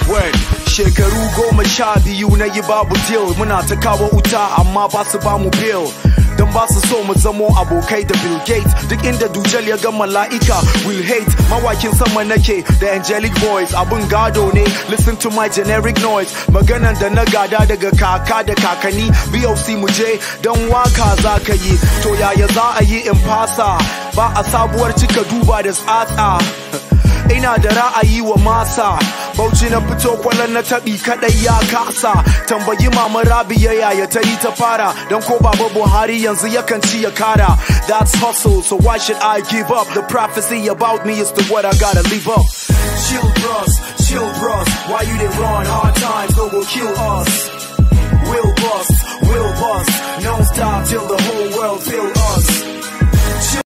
word shekaru goma sha biyu na yi babu deal muna ta kawo wuta amma ba su ba mu bill don ba su so mu zamo abokai da Bill Gates duk inda Dujal ya ga mala'ika will hate mawakin sama nake da angelic voice abun gado ne listen to my generic noise maganan da na gada daga kaka da kakanni BOC mu je don waka za ka yi to yaya za a yi in fasa ba a sabuwar cika duba da tsatsa ina da ra'ayi wa masa bauchi na fito kwallon na taɓi kaɗai ya kasa tambayi mama rabiya yaya ta yi ta fara don ko baba buhari yanzu yakan ci ya kara that's hustle so why should i give up the prophecy about me is the what i gotta leave up chill bros chill bros why you dey run hard times go go kill us we'll bust we'll bust non stop till the whole world feel us